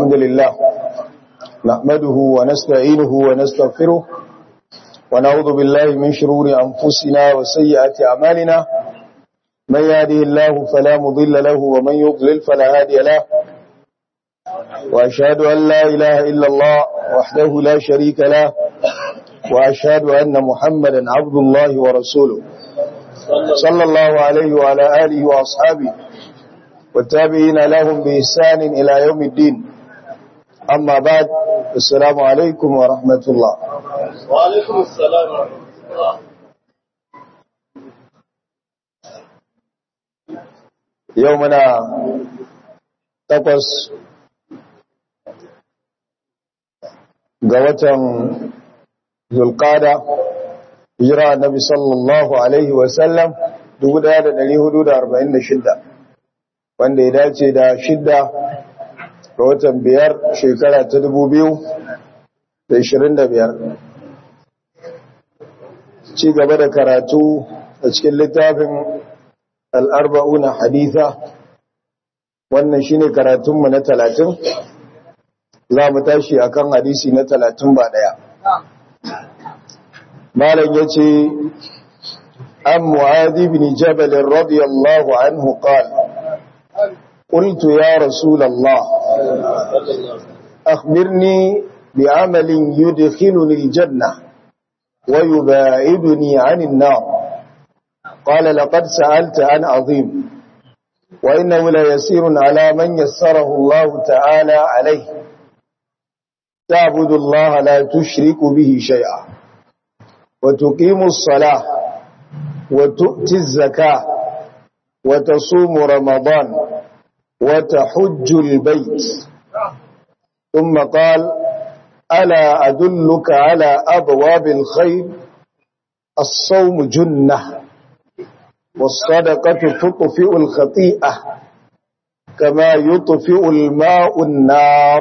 الحمد لله نحمده ونستعينه ونستغفره ونعوذ بالله من شرور أنفسنا وسيئات أعمالنا من يهده الله فلا مضل له ومن يضلل فلا هادي له وأشهد أن لا إله إلا الله وحده لا شريك له وأشهد أن محمدا عبد الله ورسوله صلى الله عليه وعلى آله وأصحابه والتابعين لهم بإحسان إلى يوم الدين أما بعد السلام عليكم ورحمة الله وعليكم السلام ورحمة الله يومنا تقص قوة zulqada hijira annabi sallallahu alaihi wasallam 1446 wanda ya dace da shidda ga watan biyar shekara ta 2025 ci gaba da karatu a cikin littafin al'arba'una haditha wannan shine karatunmu na talatin za mu tashi akan hadisi na talatin ba daya malam ya ce an mu'adi bin jabal radiyallahu anhu qala qultu ya rasul allah akhbirni bi'amalin yudkhiluni aljanna wa yubaiduni 'anil nar qala laqad sa'alta an 'azim wa innahu la yasirun 'ala man yassarahu allah ta'ala 'alayhi تعبد الله لا تشرك به شيئا وتقيم الصلاة وتؤتي الزكاة وتصوم رمضان وتحج البيت ثم قال ألا أدلك على أبواب الخير الصوم جنة والصدقة تطفئ الخطيئة كما يطفئ الماء النار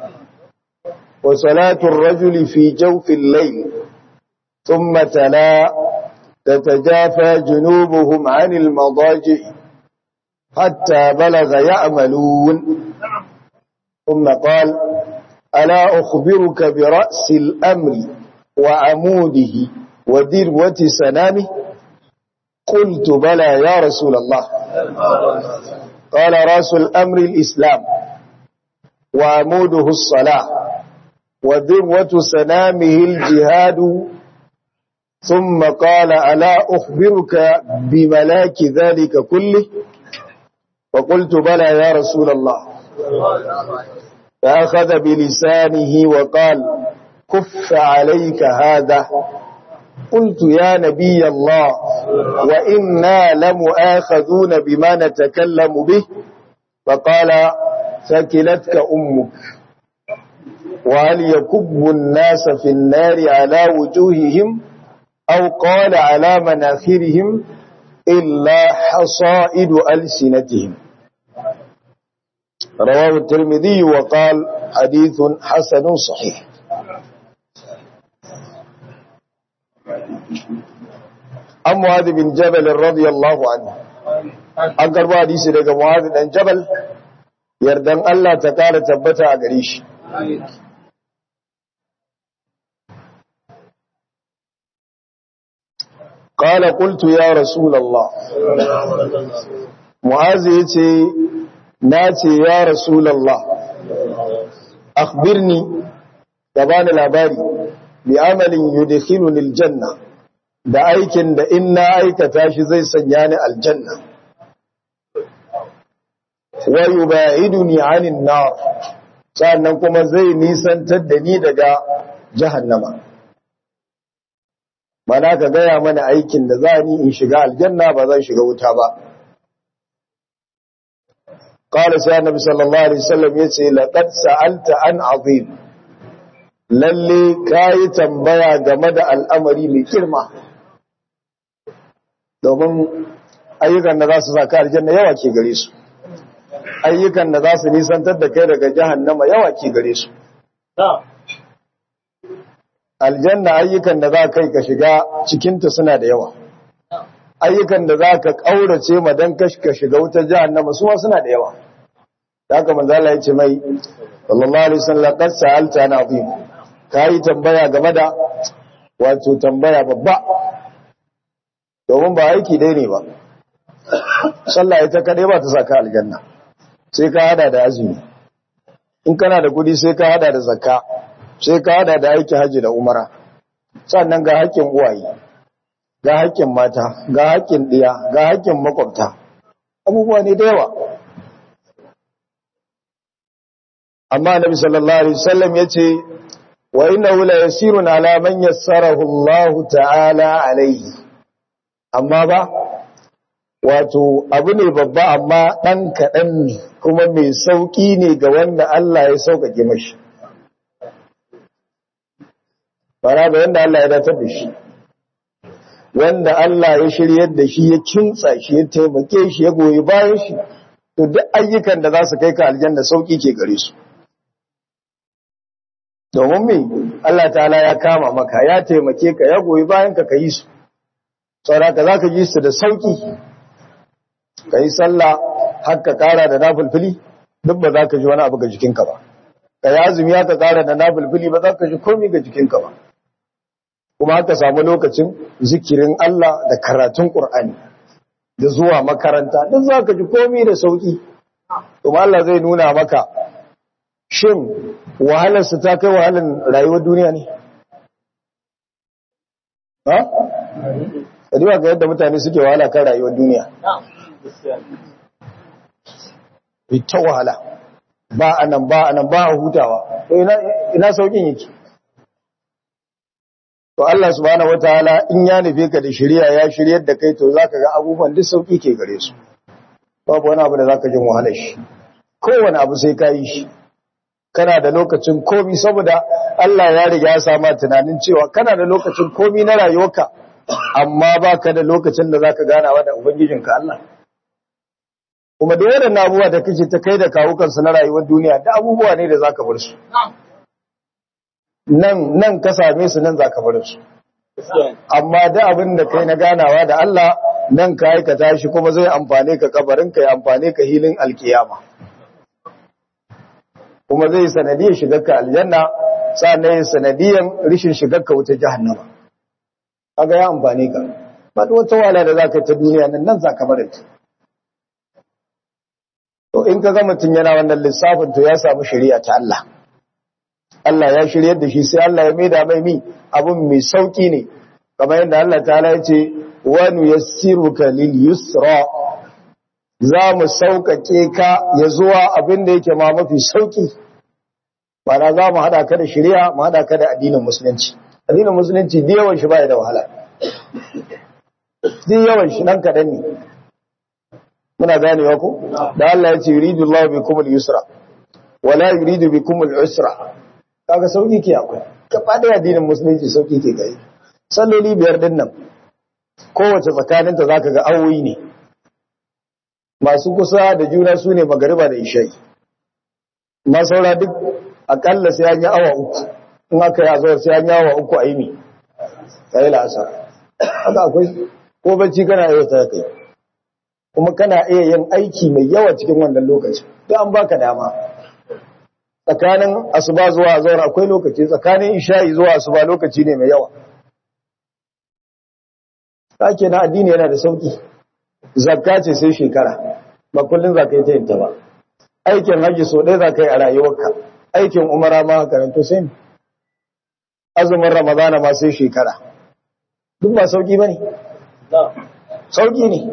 وصلاة الرجل في جوف الليل ثم تلا تتجافى جنوبهم عن المضاجع حتى بلغ يعملون ثم قال ألا أخبرك برأس الأمر وعموده وذروة سنامه قلت بلى يا رسول الله قال رأس الأمر الإسلام وعموده الصلاة وذروة سنامه الجهاد ثم قال ألا أخبرك بملاك ذلك كله وقلت بلى يا رسول الله فأخذ بلسانه وقال كف عليك هذا قلت يا نبي الله وإنا لمؤاخذون بما نتكلم به فقال ثكلتك أمك وهل يكب الناس في النار على وجوههم أو قال على مناخرهم إلا حصائد ألسنتهم رواه الترمذي وقال حديث حسن صحيح عن معاذ بن جبل رضي الله عنه an karba hadisi daga Mu'adh dan Jabal yardan Allah ta kara tabbata a gare shi قال قلت يا رسول الله معاذ yace nace ya rasul Allah akhbirni da bani labari bi amalin yudkhiluni aljanna da aikin da in na aikata shi zai sanya ni aljanna wa yubaiduni anin nar sannan kuma zai nisantar da ni daga jahannama mana ka gaya mana aikin da za ni in shiga aljanna ba zan shiga wuta ba qala sai annabi sallallahu alaihi wasallam yace laqad sa'alta an azim lalle kai tambaya game da al'amari mai girma domin ayyukan da za su saka aljanna yawa ke gare su ayyukan da za su nisantar da kai daga jahannama yawa ke gare su aljanna ayyukan da za kai ka shiga cikinta suna da yawa ayyukan da za ka ƙaurace ma don ka shiga wutar jahannama su suna da yawa haka manzo Allah ya ce mai sallallahu alaihi wasallam qad sa'alta na azim kai tambaya game da wato tambaya babba domin ba aiki dai ne ba sallah ita kadai ba ta saka aljanna sai ka hada da azumi in kana da kudi sai ka hada da zakka sai ka hada da aiki haji da umara sannan ga haƙƙin uwaye ga haƙƙin mata ga haƙƙin ɗiya ga haƙƙin makwabta abubuwa ne da yawa amma nabi sallallahu alaihi wasallam yace wa innahu la yasirun ala man yassarahu Allah ta'ala alaihi amma ba wato abu ne babba amma dan kadan ne kuma mai sauki ne ga wanda Allah ya sauƙaƙe mashi fara da wanda Allah ya datar da shi wanda Allah ya shiryar da shi ya kintsa shi ya taimake shi ya goyi bayan shi to duk ayyukan da za su kai ka aljanna sauki ke gare su domin me Allah ta'ala ya kama maka ya taimake ka ya goyi bayan ka yi su saboda za ka ji su da sauki ka yi sallah har ka kara da nafulfuli duk ba za ka ji wani abu ga jikinka ba ka yi azumi haka kara da nafulfuli ba za ka ji komai ga jikinka ba kuma haka samu lokacin zikirin Allah da karatun Qur'ani da zuwa makaranta duk za ka ji komai da sauki kuma Allah zai nuna maka shin wahalarsu ta kai wahalar rayuwar duniya ne? Ha? Kadiwa ga yadda mutane suke wahala kan rayuwar duniya. Ita wahala, ba a nan ba a nan ba a hutawa, ina saukin yake. To Allah subhanahu wa ta'ala in ya nufe ka da shirya ya shiryar da kai to za ka ga abubuwan duk sauki ke gare su. Babu wani abu da za ka jin wahalar shi. Kowane abu sai ka yi shi. kana da lokacin komi saboda Allah ya riga ya sama tunanin cewa kana da lokacin komi na rayuwarka amma baka da lokacin da zaka ganawa da ubangijinka Allah kuma da wadannan abubuwa da kake ta kai da kawukan su na rayuwar duniya da abubuwa ne da zaka bar su nan nan ka same su nan zaka bar su amma da abin da kai na ganawa da Allah nan ka aikata shi kuma zai amfane ka kabarin ka ya amfane ka hilin alkiyama kuma zai sanadiyar shigarka aljanna sannan yin sanadiyar rishin shigarka wuta jahannama kaga ya amfani ka ba da wata wala da zaka ta duniya nan nan zaka bar ta to in ka ga mutun yana wannan lissafin to ya samu shari'a ta Allah Allah ya shiryar da shi sai Allah ya maida mai mi abun mai sauki ne kamar yadda Allah ta'ala ya ce wa nuyassiruka lil yusra za mu sauƙaƙe ka ya zuwa abin da yake ma mafi sauƙi ba na za mu haɗa ka da shirya mu haɗa ka da addinin musulunci addinin musulunci da yawan shi ba da wahala da yawan shi nan kaɗan ne muna ganewa ko da Allah ya ce yuridu Allah bikum al-yusra wa la yuridu bikum al-usra kaga sauki ke akwai gaba da addinin musulunci sauki ke gari salloli biyar din nan kowace tsakaninta zaka ga awoyi ne masu kusa da juna su ne magariba da ishai ma saura duk akalla sai an yi awa uku in aka yi azawar sai an yi awa uku a yi ne sai la'asar haka akwai ko bacci kana iya ta kai kuma kana iya yin aiki mai yawa cikin wannan lokaci duk an baka dama tsakanin asuba zuwa azawar akwai lokaci tsakanin isha'i zuwa asuba lokaci ne mai yawa sake na addini yana da sauki zakka ce sai shekara ba kullun zaka yi ta yin ta ba aikin haji so ɗaya zaka yi a rayuwarka aikin umara ma karanto sai azumin ramadana ma sai shekara duk ba sauki bane sauki ne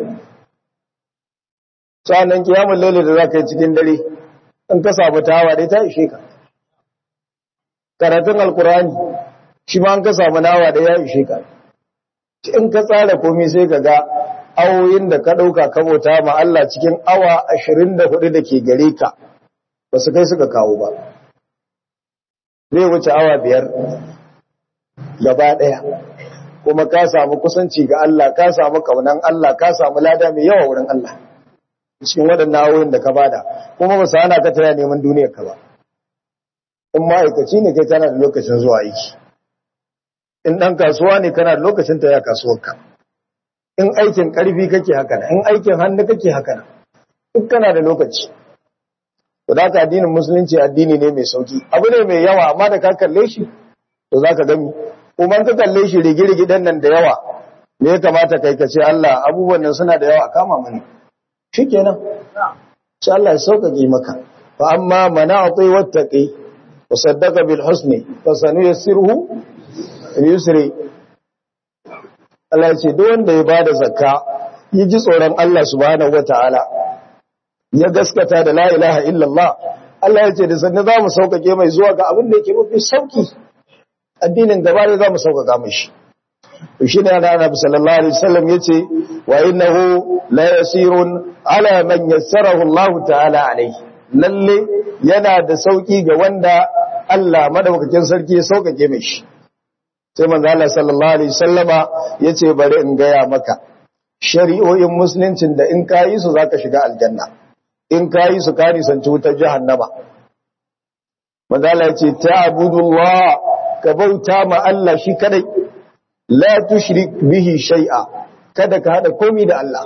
sanan kiyamul laili da zaka yi cikin dare in ka samu tawa dai ta ishe ka karatun alkurani shi ma an ka samu nawa da ya ishe ka in ka tsara komai sai ka ga awoyin da ka ɗauka ka bauta ma Allah cikin awa ashirin da hudu da ke gare ka ba su kai suka kawo ba zai wuce awa biyar gaba ɗaya kuma ka samu kusanci ga Allah ka samu kaunan Allah ka samu lada mai yawa wurin Allah cikin waɗannan awoyin da ka bada kuma ba su hana ka taya neman duniyar ka ba in ma'aikaci ne kai kana da lokacin zuwa aiki in ɗan kasuwa ne kana da lokacin taya kasuwarka in aikin ƙarfi kake haka in aikin hannu kake haka duk kana da lokaci to da ka addinin musulunci addini ne mai sauki abu ne mai yawa amma da ka kalle shi to za ka gami kuma ka kalle shi rigi-rigi dan nan da yawa me ya kamata kai ka ce Allah abubuwan nan suna da yawa kama mani shikenan sai Allah ya sauƙaƙe maka fa amma mana'ati wattaqi wa saddaqa bil husni fa sanuyassiruhu yusri Allah ya ce duk wanda ya bada zakka yi ji tsoron Allah subhanahu wataala ya gaskata da la ilaha illallah Allah ya ce da sanne za mu sauƙaƙe mai zuwa ga abin da yake mafi sauki addinin gaba da za mu sauƙaƙa mashi to shi ne ana annabi sallallahu alaihi wasallam yace wa innahu la yasirun ala man yassarahu Allah ta'ala alaihi lalle yana da sauki ga wanda Allah madaukakin sarki ya sauƙaƙe mashi sai manzo Allah sallallahu alaihi wasallama yace bari in gaya maka shari'o'in musuluncin da in kayi su zaka shiga aljanna in kayi su ka nisanci wutar jahannama manzo Allah yace ta'budullah ka bauta ma Allah shi kadai la tushrik bihi shay'a kada ka hada komai da Allah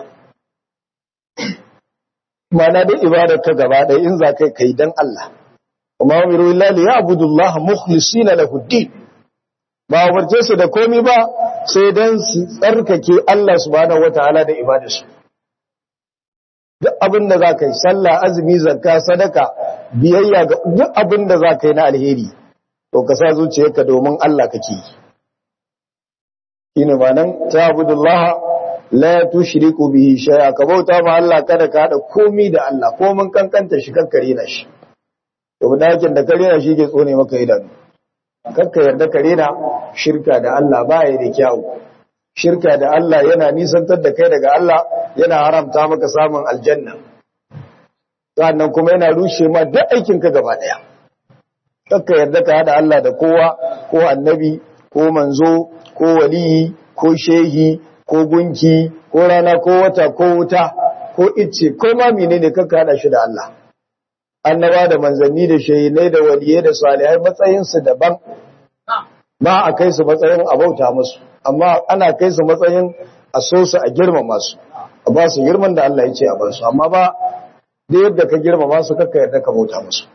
mana da ibadar ka gaba ɗaya in za kai kai dan Allah kuma umiru illa li ya'budullaha mukhlisina lahu ad-din ba umarce su da komai ba sai dan su tsarkake Allah subhanahu wataala da ibadarsu duk abin da za ka yi sallah azumi zakka sadaka biyayya ga duk abin da za ka yi na alheri to ka sa zuciyarka domin Allah kake yi shine manan ta'budullaha la tushriku bihi shay'a ka bauta ma Allah kada ka hada komai da Allah ko mun kankanta shi kakkare na shi to dakin da kare na shi ke tsone maka idanu kakka yarda kare na shirka da Allah baya da kyau shirka da Allah yana nisantar da kai daga Allah yana haramta maka samun aljanna sannan kuma yana rushe ma duk aikin ka gaba daya kakka yarda ka hada Allah da kowa ko annabi ko manzo ko waliyi ko shehi ko gunki ko rana ko wata ko wuta ko icce ko ma menene kanka hada shi da Allah annaba da manzanni da shehine da waliyai da salihai matsayin su daban ba a kai su matsayin abauta musu amma ana kai su matsayin a so su a girmama su a ba su girman da Allah ya ce a ba su amma ba da yadda ka girmama su kakka yarda ka bauta musu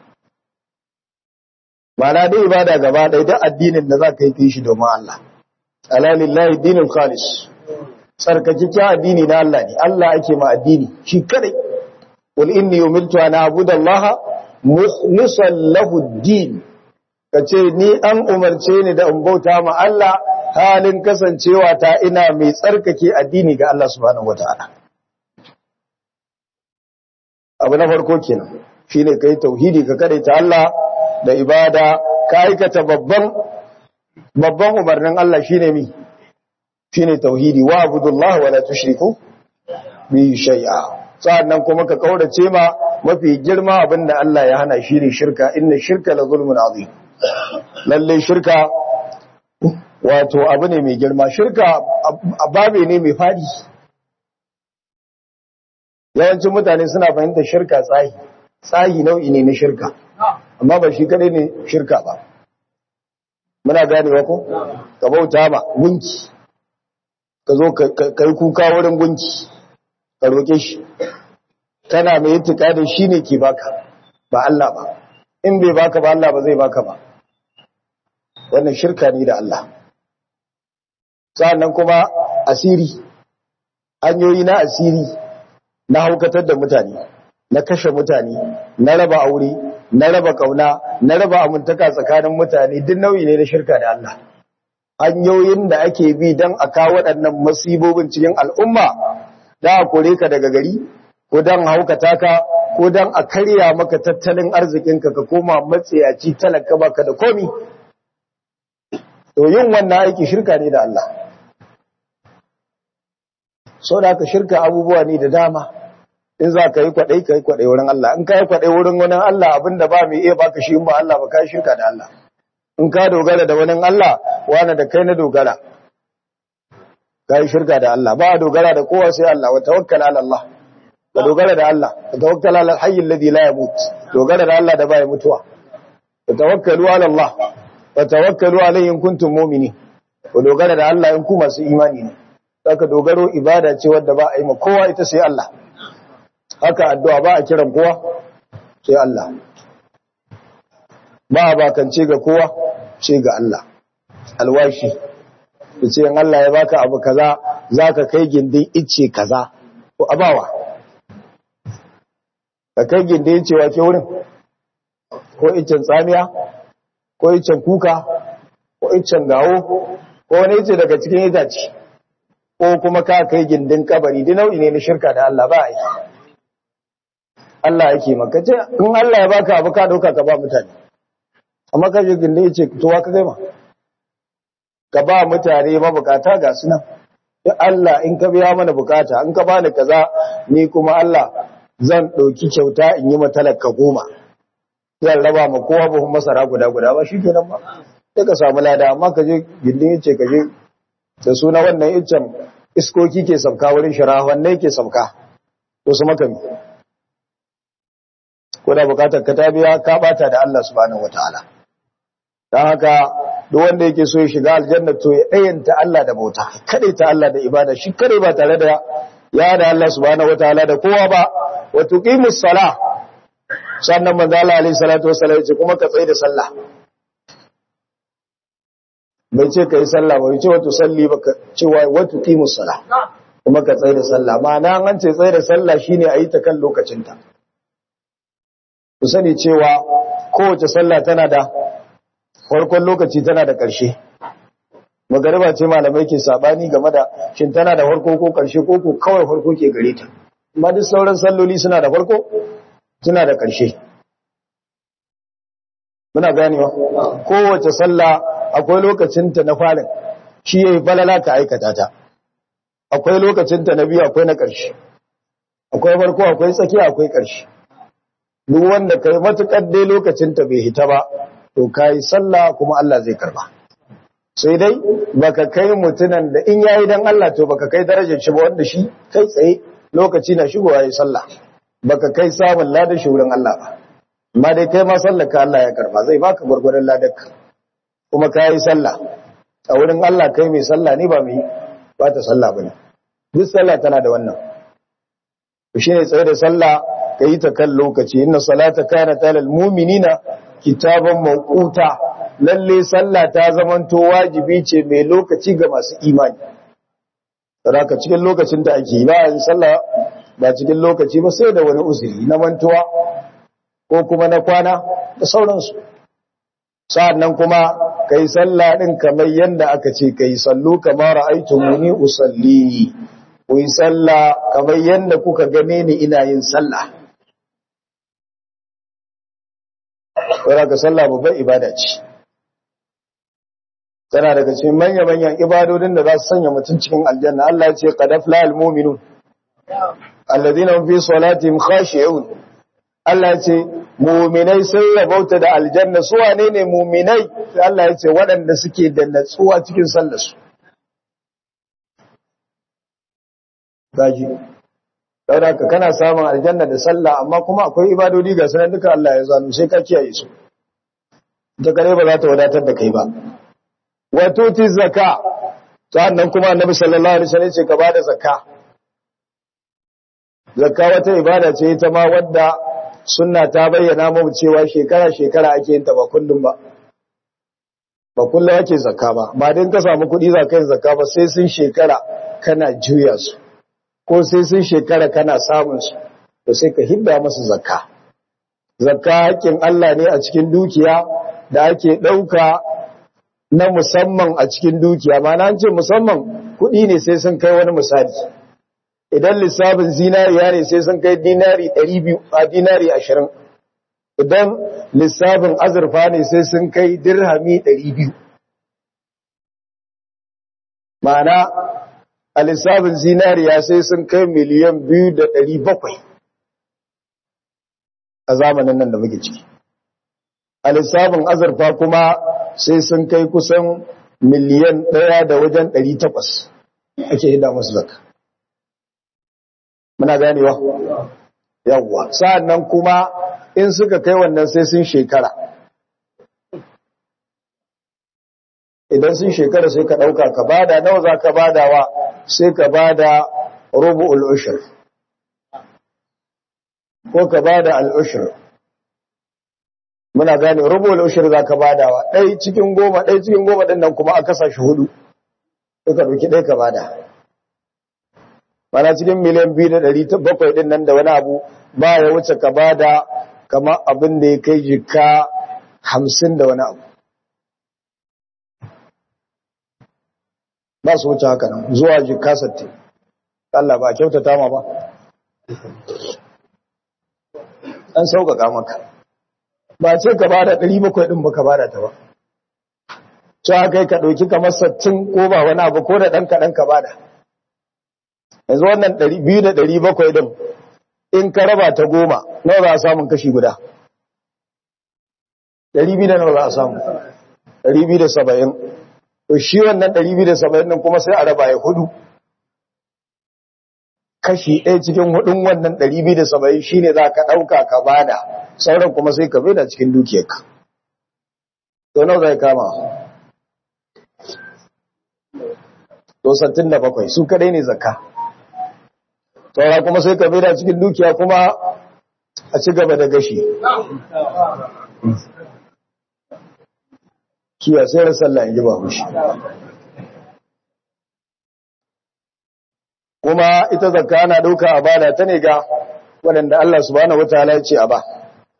Mana dai ibada gaba ɗaya duk addinin da za ka yi kai shi domin Allah. Alalillahi dinin khalis. Tsarkakekken addini na Allah ne, Allah ake ma addini shi kadai. Qul inni umirtu an a'budu Allah mukhlishan lahu ad-din. Kace ni an umarce ni da in bauta ma Allah halin kasancewa ta ina mai tsarkake addini ga Allah subhanahu wataala. Abu na farko kenan shine kai tauhidi ka kadaita Allah da ibada ka aikata babban babban umarnin Allah shine mi shine tauhidi wa abudullah wa la tushriku bi shay'a sannan kuma ka kaurace ma mafi girma abinda Allah ya hana shine shirka inna shirka la zulmun azim lalle shirka wato abu ne mai girma shirka ababe ne mai fadi yawancin mutane suna fahimtar shirka tsahi tsahi nau'i ne na shirka amma ba shi kadai ne shirka ba muna gane ko ka bauta ma gunki ka zo ka yi kuka wurin gunki ka roƙe shi kana mai yittika da shi ne ke baka ba Allah ba in bai baka ba Allah ba zai baka ba wannan shirka ne da Allah sa'annan kuma asiri hanyoyi na asiri na haukatar da mutane na kashe mutane na raba aure na raba kauna na raba amintaka tsakanin mutane duk nau'i ne na shirka da Allah hanyoyin da ake bi don a kawo waɗannan masibobin cikin al'umma da a kore ka daga gari ko don haukata ka ko don a karya maka tattalin arzikinka ka koma matsayaci talaka baka da komi to yin wannan aiki shirka ne da Allah so da aka shirka abubuwa ne da dama in za ka yi kwaɗai ka yi kwaɗai wurin Allah in ka yi kwaɗai wurin wani Allah abinda ba mai iya baka shi in ba Allah ba ka yi shirka da Allah in ka dogara da wani Allah wani da kai na dogara ka yi shirka da Allah ba a dogara da kowa sai Allah wa tawakkal ala Allah ka dogara da Allah ka tawakkal ala al-hayy alladhi la yamut dogara da Allah da ba ya mutuwa ka tawakkalu ala Allah wa tawakkalu alayhi in kuntum mu'minin ku dogara da Allah in ku masu imani ne saka dogaro ibada ce wadda ba a yi ma kowa ita sai Allah haka addu'a ba a kiran kowa sai Allah ba bakance ga kowa sai ga Allah alwashi yace in Allah ya baka abu kaza zaka kai gindin icce kaza ko abawa ka kai gindin icce wace wurin ko iccen tsamiya ko iccen kuka ko iccen gawo ko wani icce daga cikin itace ko kuma ka kai gindin kabari duk nau'i ne na shirka da Allah ba yi Allah yake maka ce in Allah ya baka abu ka dauka ka ba mutane amma ka je gindin yace to wa ka gaima ka ba mutane mabukata ga su nan duk Allah in ka biya mana bukata in ka bani kaza ni kuma Allah zan dauki kyauta in yi matalaka goma zan raba ma kowa buhun masara guda guda ba shikenan ba sai ka samu lada amma ka je gindin yace ka je da suna wannan iccen iskoki ke sauka wurin shara wanne ke sauka to su makami ko da bukatar ka ta biya ka bata da Allah subhanahu wataala dan haka duk wanda yake so ya shiga aljanna to ya dayanta Allah da bauta kade ta Allah da ibada shi kare ba tare da ya da Allah subhanahu wataala da kowa ba wa tuqimus salah sannan manzo Allah alaihi salatu wasallam ya ce kuma ka tsaye da sallah bai ce ka yi sallah bai ce wata salli ba ka cewa wata kimus sala kuma ka tsaye da sallah ma'ana an ce tsaye da sallah shine a yi ta kan lokacinta ku sani cewa kowace sallah tana da farkon lokaci tana da ƙarshe magariba ce malamai ke sabani game da shin tana da farko ko ƙarshe ko ko kawai farko ke gare ta amma duk sauran salloli suna da farko suna da ƙarshe muna ganewa kowace sallah akwai lokacinta na farin shi yayi falala ka aikata ta akwai lokacinta na biyu akwai na ƙarshe akwai farko akwai tsakiya akwai ƙarshe duk wanda kai matukar dai lokacinta bai hita ba to kai sallah kuma Allah zai karba sai dai baka kai mutunan da in yayi dan Allah to baka kai darajar shi ba wanda shi kai tsaye lokaci na shigowa yayi sallah baka kai samun ladan shi wurin Allah ba amma dai kai ma sallar ka Allah ya karba zai baka gurgurdan ladarka kuma ka yi sallah a wurin Allah kai mai sallah ne ba mai ba ta sallah ba ne duk sallah tana da wannan shi ne tsaye da sallah ka yi ta kan lokaci inna salata kana talal mu'minina kitaban mawquta lalle sallah ta zamanto wajibi ce mai lokaci ga masu imani saboda cikin lokacin da ake yi ba yin sallah ba cikin lokaci ba sai da wani uzuri na mantuwa ko kuma na kwana da sauransu sa'annan kuma kai sallah din kamar yanda aka ce kai sallu kamar ra'aytumuni usalli ku yi sallah kamar yanda kuka gane ni ina yin sallah Saboda ka sallah babban ibada ce tana daga cikin manya-manyan ibadodin da za su sanya mutum cikin aljanna Allah ya ce qad afla almu'minun alladhina hum fi salatihim khashi'un Allah ya ce mu'minai sun rabauta da aljanna su wane ne mu'minai sai Allah ya ce waɗanda suke da natsuwa cikin sallar su gaji saboda ka kana samun aljanna da sallah amma kuma akwai ibadodi ga sanan duka Allah ya zanu sai ka kiyaye su ta kare ba za ta wadatar da kai ba wato ti zaka sannan kuma annabi sallallahu alaihi wasallam ce ka bada zakka zakka wata ibada ce ita ma wadda sunna ta bayyana mu cewa shekara shekara ake yin ta ba kullum ba ba kullum ake zakka ba ba dan ka samu kuɗi za ka yin zakka ba sai sun shekara kana juya su ko sai sun shekara kana samun su to sai ka hidda musu zakka zakka haƙƙin Allah ne a cikin dukiya da ake ɗauka na musamman a cikin dukiya ma na ce musamman kuɗi ne sai sun kai wani misali idan lissafin zinariya ne sai sun kai dinari 200 a dinari 20 idan lissafin azurfa ne sai sun kai dirhami 200 ma'ana a lissafin zinariya sai sun kai miliyan 2,700 a zamanin nan da muke ciki a lissafin azurfa kuma sai sun kai kusan miliyan ɗaya da wajen ɗari takwas ake hida masu zaka. Muna ganewa? Yawwa, sa'an nan kuma in suka kai wannan sai sun shekara. Idan sun shekara sai ka ɗauka ka bada nawa za ka badawa sai ka bada rubu al'ushir. Ko ka bada al'ushir. muna gane rubul ushur za ka badawa ɗai cikin goma ɗai cikin goma ɗin nan kuma a kasa shi hudu duka ɗauki ɗai ka bada mana cikin miliyan biyu da ɗari bakwai ɗin nan da wani abu ba ya wuce ka bada kama abin da ya kai jika hamsin da wani abu ba su wuce haka nan zuwa jika sattin Allah ba kyautata ma ba an sauƙaƙa maka ba ce ka bada ɗari bakwai ɗin ba ka bada ta ba ce haka ka ɗauki kamar sattin ko ba wani abu ko da ɗan kaɗan ka bada yanzu wannan biyu da ɗari bakwai ɗin in ka raba ta goma nawa za a samun kashi guda ɗari biyu da nawa za a samu ɗari biyu da saba'in to shi wannan ɗari biyu da saba'in ɗin kuma sai a raba ya hudu kashi ɗaya cikin hudun wannan ɗari biyu da saba'in shi ne za ka ɗauka ka bada sauran kuma sai ka da cikin dukiyarka to nawa zai kama to sattin da bakwai su kadai ne zakka saura kuma sai ka da cikin dukiya kuma a ci gaba da gashi kiya sai rasalla in ji ba hushi kuma ita zakka ana ɗauka a bada ta ne ga waɗanda Allah subhanahu wataala ya ce a ba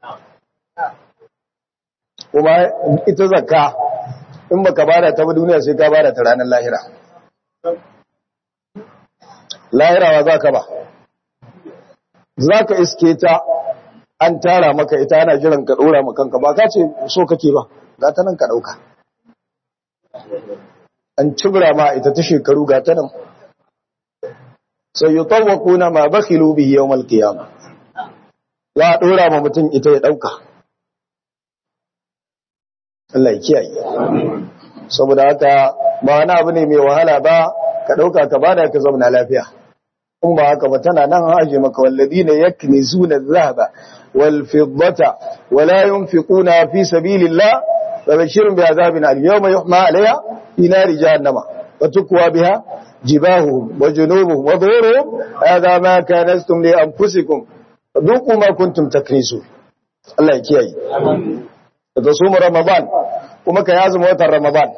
kuma ita zakka in baka bada ta ba duniya sai ka bada ta ranar lahira lahira wa zaka ba zaka iske ta an tara maka ita ana jiran ka dora maka kanka ba ka ce so kake ba ga ta nan ka dauka an cibra ma ita ta shekaru ga ta nan sai yutawquna ma bakhilu bihi yawm al-qiyamah ya dora ma mutum ita ya dauka Allah ya kiyaye saboda haka ba wani abu ne mai wahala ba ka dauka ka bada ka zauna lafiya in ba haka ba tana nan haje maka walladina yaknizuna adh-dhahaba wal fiddata wala yunfiquna fi sabilillah fabashirhum bi'adhabin al-yawma yuhma 'alayha fi nari jahannama wa tukwa biha jibahuhum wa junubuhum wa dhuhuruhum hadha ma kanastum li anfusikum fadhuqu ma kuntum taknisun Allah ya kiyaye amin da su Ramadan kuma ka yazuma watan Ramadan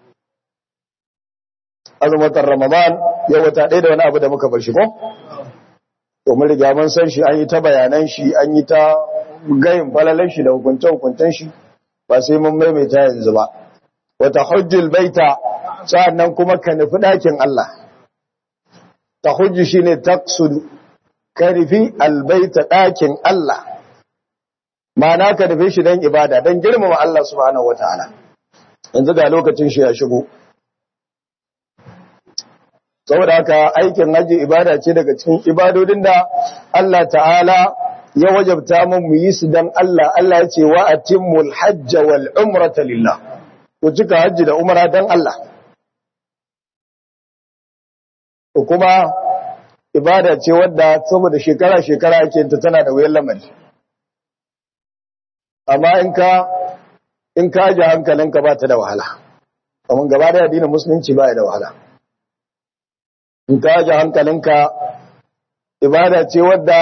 azumin watan Ramadan ya wata ɗaya da wani abu da muka bar shi ko to mun riga mun san shi an yi ta bayanan shi an yi ta gayin falalan shi da hukuncen hukuncen shi ba sai mun maimaita yanzu ba wata hujjul baita sa'annan kuma ka nufi ɗakin Allah ta hujji shine taqsudu ka nufi albaita ɗakin Allah ma'ana ka nufi shi don ibada don girmama Allah subhanahu wataala yanzu ga lokacin shi ya shigo saboda haka aikin haji ibada ce daga cikin ibadodin da Allah ta'ala ya wajabta mun mu yi su dan Allah Allah ya ce wa atimmul hajj wal umrata lillah ku cika haji da umra dan Allah ko kuma ibada ce wadda saboda shekara shekara ake ta tana da wayar lamari amma in ka in ka ji hankalinka ba ta da wahala kamar gaba da addinin musulunci ba ya da wahala in ka ji hankalinka ibada ce wadda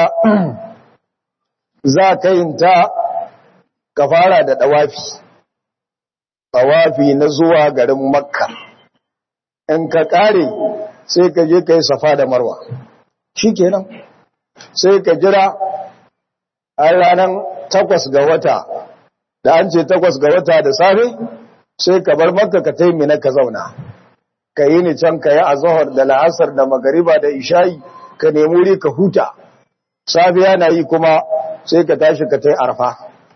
za ka yin ta ka fara da ɗawafi ɗawafi na zuwa garin makka in ka ƙare sai ka je ka yi safa da marwa shi kenan sai ka jira a ranar takwas ga wata da an ce takwas ga wata da safe sai ka bar makka ka taimina ka zauna ka yi ni can ka yi a zahar da la'asar da magariba da ishayi ka nemi wuri ka huta safiya na yi kuma sai ka tashi ka ta yi arfa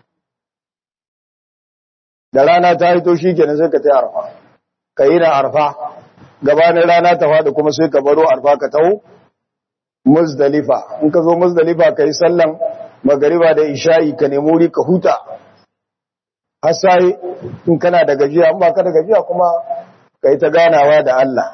da rana ta hito shi kenan sai ka ta yi arfa ka yi na arfa gabanin rana ta faɗi kuma sai ka baro arfa ka taho muzdalifa in ka zo muzdalifa ka yi sallan magariba da ishayi ka nemi wuri ka huta har sai in kana da gajiya in ba ka da gajiya kuma kai ta ganawa da Allah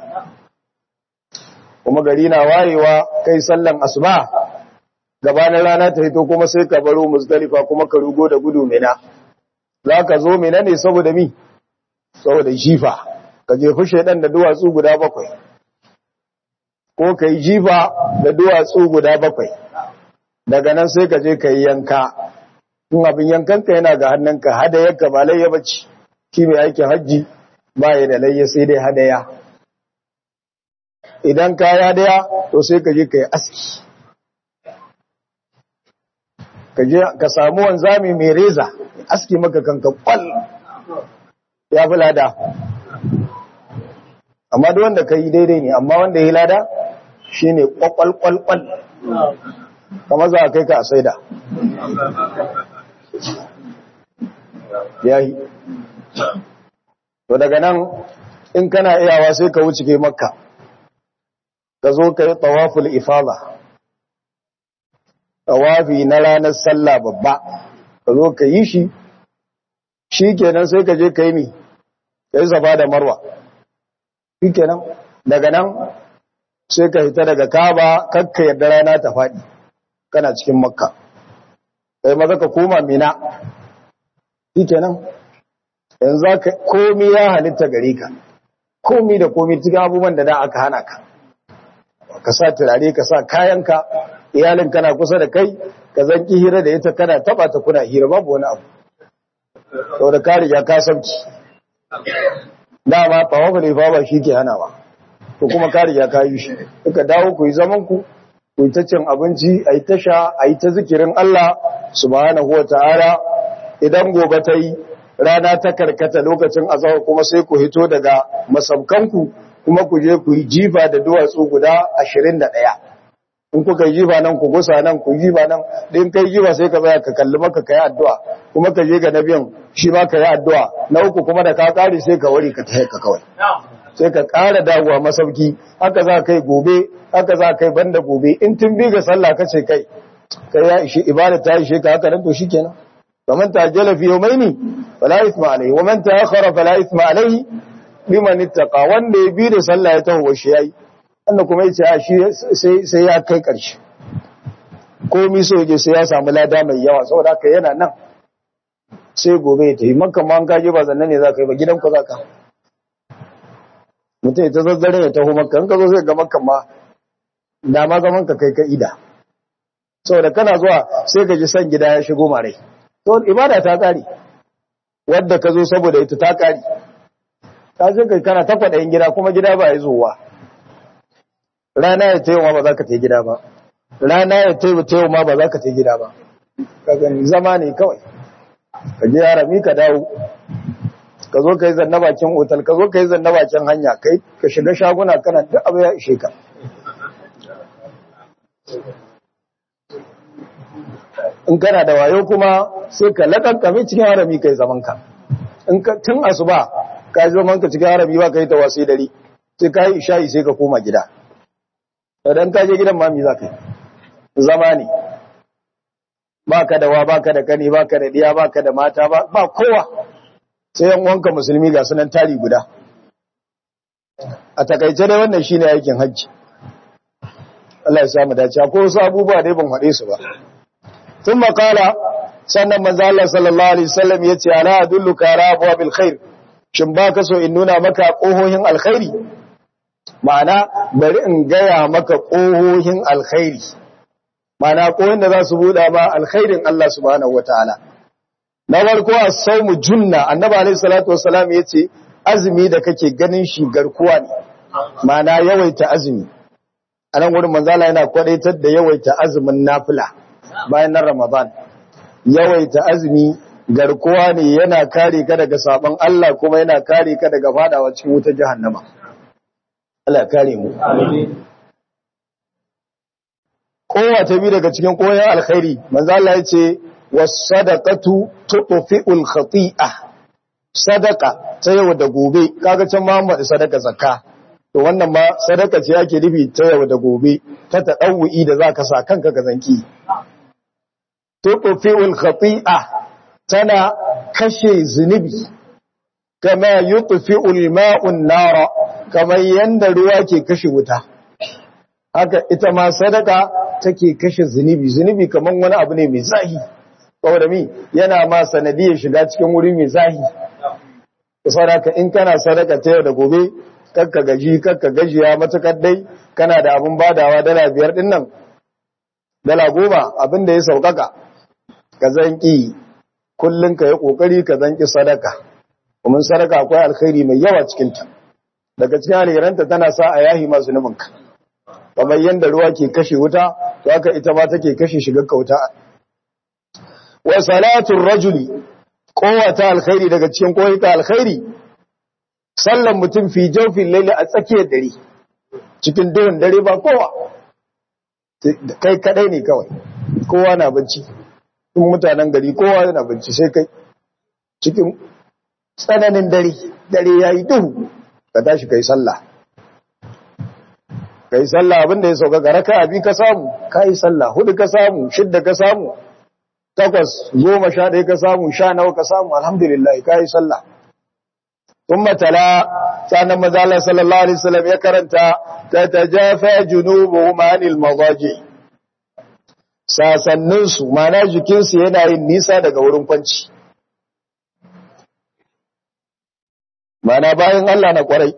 kuma gari na wayewa kai sallan asuba gabanin rana ta hito kuma sai ka baro muzdalifa kuma ka rugo da gudu mina za ka zo mina ne saboda mi saboda jifa ka jefi shaidan da duwatsu guda bakwai ko ka yi jifa da duwatsu guda bakwai daga nan sai ka je ka yi yanka in abin yankanka yana ga hannunka hadayarka ba layya bace shi mai aikin hajji ba ya da layya sai dai hadaya idan ka ya daya to sai ka je ka yi aski ka je ka samu wanzami mai reza aski maka kanka kwal ya fi lada amma duk wanda ka yi daidai ne amma wanda ya yi lada shi ne kwakwalkwalkwal kama za a kai ka a saida ya yi to daga nan in kana iyawa sai ka wuce kai makka ka zo ka yi tawaful ifada tawafi na ranar sallah babba ka zo ka yi shi shi kenan sai ka je ka yi mi ka yi zaba da marwa shi kenan daga nan sai ka hita daga kaba kakka yadda rana ta faɗi kana cikin makka kai maza ka koma mina shi kenan yanzu za ka komi ya halitta gare ka komi da komi cikin abubuwan da da aka hana ka ka sa turare ka sa kayanka iyalin kana kusa da kai ka zanki hira da ita kana taba ta kuna hira babu wani abu saboda ka riga ka sauki dama tawafu ne ba shi ke hanawa to kuma ka riga ka yi shi kuka dawo ku yi zaman ku ku yi ta cin abinci a yi ta sha a yi ta zikirin Allah subhanahu wa ta'ala idan gobe ta yi rana ta karkata lokacin azahar kuma sai ku hito daga masaukanku kuma ku je ku yi jifa da duwatsu guda ashirin da ɗaya in kuka yi jifa nan ku gusa nan ku jifa nan din kai jifa sai ka tsaya ka kalli maka ka yi addu'a kuma ka je ga na biyan shi ma ka yi addu'a na uku kuma da ka kare sai ka wari ka tahe ka kawai sai ka ƙara dawowa masauki haka za kai gobe haka za kai banda gobe in tun bi ga sallah ka ce kai kai ya ishe ibada ta ishe ka haka nan to shikenan faman ta'ajjala fi yawmaini fala ithma alayhi wa man ta'akhkhara fala ithma alayhi liman ittaqa wanda ya bi da sallah ya taho shi yayi wanda kuma yace a shi sai sai ya kai karshe komai so yake sai ya samu lada mai yawa saboda haka yana nan sai gobe ya tafi makka ma an kaje ba zannan ne za ka yi ba gidan ku za ka mutum ya ta zazzare ya taho makka in ka zo sai ga makka ma da ma zaman ka kai ka ida saboda kana zuwa sai ka ji san gida ya shigo mare to ibada ta kare wadda ka zo saboda ita ta kare ta ce kai kana ta kwaɗayin gida kuma gida ba ya zowa rana ya tayo ma ba za ka ta gida ba rana ya tayo tayo ma ba za ka ta gida ba ka gani zama ne kawai ka je harami ka dawo ka zo ka yi zanna bakin otal ka zo ka yi zanna bakin hanya kai ka shiga shaguna kana duk abu ya ishe ka in kana da wayo kuma sai ka lakankame cikin harami kai zaman ka in ka tun asuba ka yi zaman ka cikin harami ba ka yi tawasi dare sai ka yi isha'i sai ka koma gida idan ka je gidan mami za ka yi zama ne ba ka da wa ba ka da kani ba ka da diya ba ka da mata ba kowa sai yan wanka musulmi ga sunan tari guda a takaice dai wannan shine aikin hajji Allah ya samu dace ko wasu abubuwa dai ban haɗe su ba tun makala sannan manzo Allah sallallahu alaihi wasallam yace ala adulluka ala abwabil khair shin ba ka so in nuna maka kohohin alkhairi ma'ana bari in gaya maka kohohin alkhairi ma'ana kohohin da za su buɗa ma alkhairin Allah subhanahu wataala na farko as-sawmu junna annabi alaihi salatu wassalam yace azumi da kake ganin shi garkuwa ne ma'ana yawaita azumi anan gurin manzo Allah yana kwadaitar da yawaita azumin nafila bayan nan Ramadan yawaita azumi garkuwa ne yana kare ka daga sabon Allah kuma yana kare ka daga fadawa cikin wutar jahannama Allah kare mu kowa ta bi daga cikin koyon alkhairi manzo Allah ya ce was-sadaqatu tutfi'ul khati'ah sadaka ta yau da gobe kaga can Muhammad sadaka zakka to wannan ma sadaka ce yake nufi ta yau da gobe ta tadawwi da zaka sa kanka ka zanki tutfi'ul khati'ah tana kashe zunubi kama yutfi'ul ma'un nara kamar yanda ruwa ke kashe wuta haka ita ma sadaka take kashe zunubi zunubi kamar wani abu ne mai zahi saboda mi yana ma sanadiyar shiga cikin wuri mai zahi saboda in kana sadaka ta yau da gobe kakka gaji kakka gajiya matukar dai kana da abun badawa dala biyar din nan dala goma abin da ya saukaka ka zanki kullun ka yi kokari ka zanki sadaka kuma sadaka akwai alkhairi mai yawa cikin ta daga cikin alheranta tana sa a yahi masu nufinka kamar yanda ruwa ke kashe wuta to haka ita ma take kashe shigar ka wuta wa salatul rajuli kowata alkhairi daga cikin koyita alkhairi sallan mutum fi jawfin laili a tsakiyar dare cikin duhun dare ba kowa kai kadai ne kawai kowa na bacci in mutanen gari kowa yana bacci sai kai cikin tsananin dare dare yayi duhu ka tashi kai sallah kai sallah abinda ya sauka ga raka'a bi ka samu kai sallah hudu ka samu shidda ka samu takwas goma sha ɗaya ka samu sha nawa ka samu alhamdulillah ka yi sallah sun matala sanan mazala sallallahu alaihi wasallam ya karanta ta tajafa junubu manil mazaji sasanninsu mana jikinsu yana yin nisa daga wurin kwanci mana bayan Allah na kwarai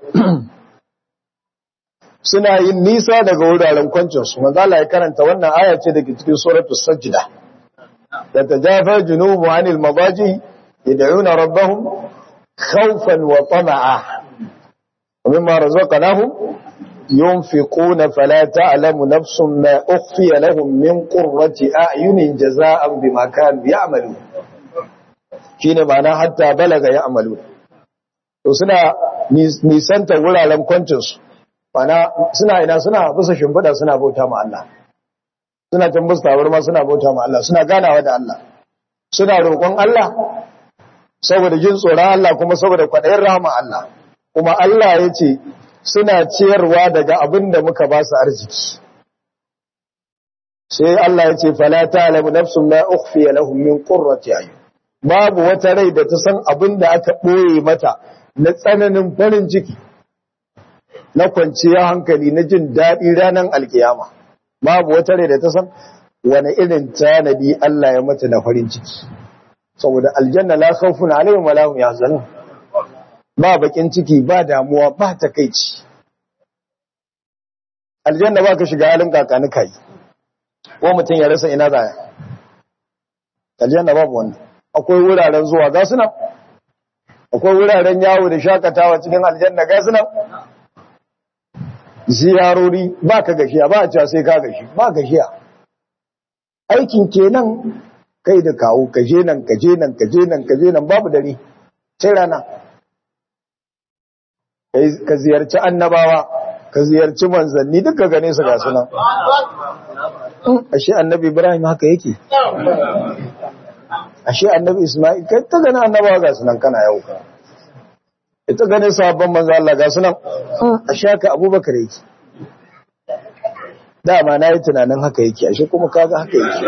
suna yin nisa daga wuraren kwancinsu mazala ya karanta wannan aya ce daga cikin suratul sajda تتجافى جنوب عن المضاجع يدعون ربهم خوفا وطمعا ومما رزقناهم ينفقون فلا تعلم نفس ما أخفي لهم من قرة أعين جزاء بما كانوا يعملون shine ma'ana hatta balaga ya amalu to suna nisanta wuraren kwancinsu ma'ana suna ina suna bisa shimfiɗa suna bauta ma Allah suna tambus tabarma suna bauta ma Allah suna ganawa da Allah suna roƙon Allah saboda jin tsoron Allah kuma saboda kwaɗayin rahama Allah kuma Allah ya ce suna ciyarwa daga abin da muka ba su arziki sai Allah ya ce fala ta'lamu nafsun ma ukhfiya lahum min qurrati ayun babu wata rai da ta san abin da aka ɓoye mata na tsananin farin ciki na kwanciyar hankali na jin daɗi ranar alkiyama babu wata rai da ta san wani irin tanadi Allah ya mata na farin ciki saboda aljanna la khawfun alaihim wa lahum yahzanun ba bakin ciki ba damuwa ba takeici aljanna ba ka shiga halin kakani kai ko mutum ya rasa ina zaya aljanna babu wannan akwai wuraren zuwa ga suna akwai wuraren yawo da shakatawa cikin aljanna ga suna ziyarori ba ka gashiya ba a cewa sai ka gashi ba gashiya aikin kenan kai da kawo kaje nan kaje nan kaje nan kaje nan babu dare sai rana ka ziyarci annabawa ka ziyarci manzanni duka gane su ga sunan ashe annabi ibrahim haka yake ashe annabi isma'il kai ta gane annabawa ga sunan kana yau ka ita gane sahabban manzo Allah ga sunan ashe haka abubakar yake dama na yi tunanin haka yake ashe kuma kaga haka yake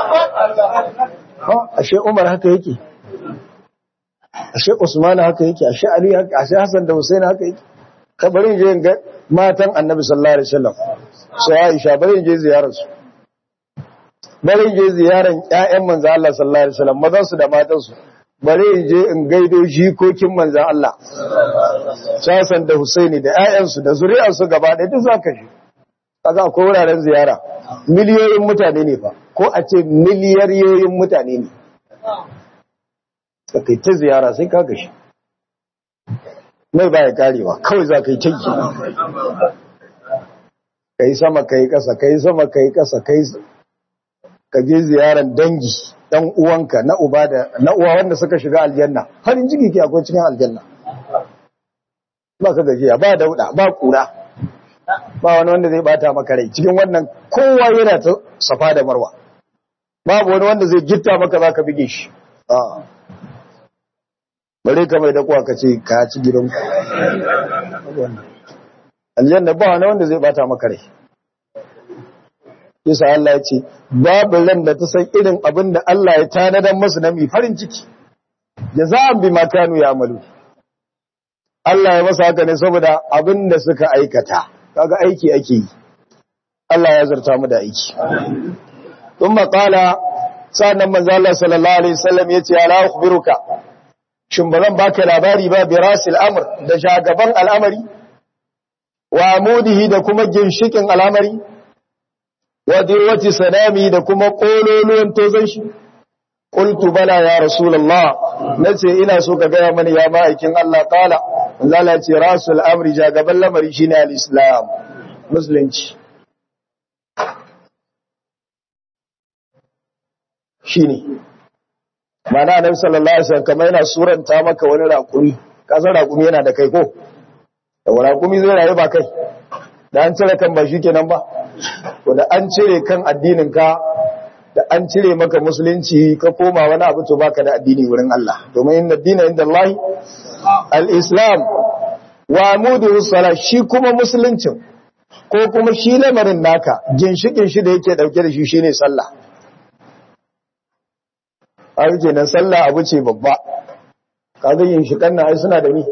ashe umar haka yake ashe usman haka yake ashe ali haka ashe hasan da husain haka yake ka bari je ga matan annabi sallallahu alaihi wasallam su aisha bari je ziyarar su bari je ziyaran ƴaƴan manzo Allah sallallahu alaihi wasallam mazan su da matan su bari je in gaido jikokin manzo Allah Hassan da Husaini da ƴaƴan su da zuriyar su gaba ɗaya duk zaka shi kaga akwai wuraren ziyara miliyoyin mutane ne fa ko a ce miliyariyoyin mutane ne kai ta ziyara sai ka gashi mai baya karewa kawai za ka yi canki ka yi sama ka yi ƙasa ka yi sama ka yi ƙasa ka yi ka je ziyaran dangi ɗan uwanka na uba da na uwa wanda suka shiga aljanna farin ciki ke akwai cikin aljanna ba ka gajiya ba dauda ba kura ba wani wanda zai bata maka rai cikin wannan kowa yana ta safa da marwa babu wani wanda zai gitta maka za ka bige shi bare ka mai dakuwa ka ce ka ci gidanku aljanna ba wani wanda zai bata maka rai yasa Allah ya ce babu ran da ta san irin abin da Allah ya tanadar masu na mai farin ciki jaza'an bi makanu ya amalu Allah ya masa haka ne saboda abin da suka aikata kaga aiki ake yi Allah ya zarta mu da aiki thumma qala sa'annan manzo Allah sallallahu alaihi wasallam yace ala ukhbiruka shin bazan baka labari ba bi rasil amr da shagaban al'amari wa amudihi da kuma ginshikin al'amari wa dirwati sanami da kuma kololuwan tozon shi qultu bala ya rasulullah nace ina so ka gaya mani ya ma'aikin Allah qala manzo Allah ce rasul amri ja gaban lamari shine al-islam musulunci shine mana annabi sallallahu alaihi wasallam kamar yana suranta maka wani raƙumi ka san raƙumi yana da kai ko da raƙumi zai rayu ba kai da an cire kan ba shi kenan ba to da an cire kan addinin ka da an cire maka musulunci ka koma wani abu to baka da addini wurin Allah domin inna dina inda Allah al-islam wa amudu sala shi kuma musuluncin ko kuma shi lamarin naka ginshikin shi da yake dauke da shi shine sallah abu kenan sallah abu ce babba kaga ginshikan nan ai suna da ni